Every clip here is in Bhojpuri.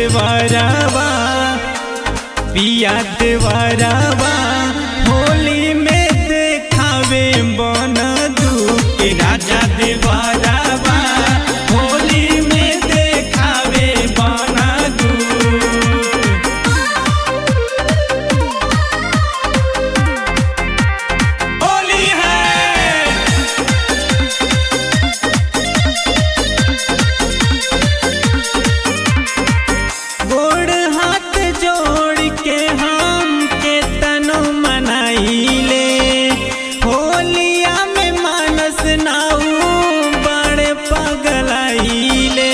देवरवा पिया देवरवा होली में देखावे बन दुख राजा देवरवा होली में देखावे बन दुख होली है गोड़ हाथ जोड़ के हम के तनु मनाइले होलिया में मानस नाऊ बड़े पगलाइले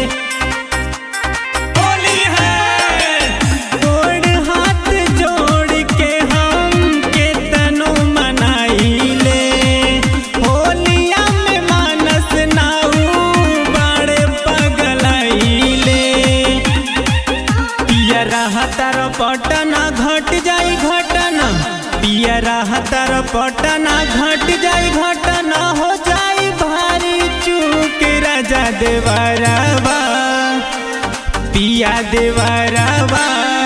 होली है गोड़ हाथ जोड़ के हम के तनु मनाइले होलिया में मानस नाऊ बड़े पगलाइले पिया रहतर पटना घट जाई घटना पिया रहतर पटना घट जाई घटना हो जाई भारी चूक राजा देवरवा पिया देवरवा